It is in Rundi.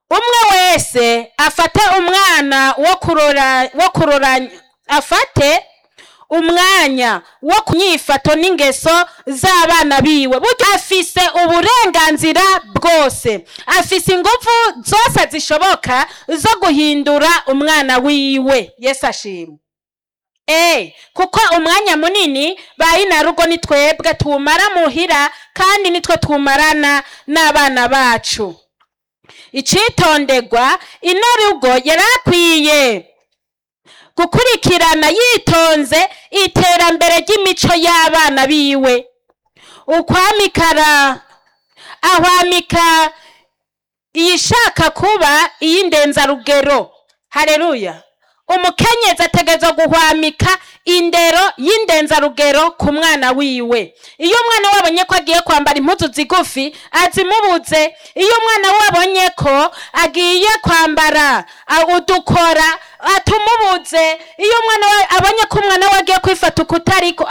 umwe wese afate umwana wo kurora wo kurora afate umwanya wo kunyifato n'ingeso z'abana biwe burya afise uburenganzira bwose afise ingufu zose zishoboka zo guhindura umwana wiwe yesu ashimwe Eh, kuko umwanya munini bayinarugo ni twebwe tuwumara muhira kandi nitwe tuwumarana n'abana bacu icitonderwa ino rugo yarakwiye gukurikirana yitonze iterambere ry'imico y'abana biwe ukwamikara ahwamika iyishaka kuba iy'indenzarugero hareruya umukenyezi ategerezwa guhwamika indero y'indenzarugero ku mwana wiwe iyo umwana we abonye ko agiye kwambara impuzu zigufi azimubuze iyo umwana we abonye ko agiye kwambara a- udukora atumubuze iyo umwana we abonye ko umwana we agiye kwifata ukutariko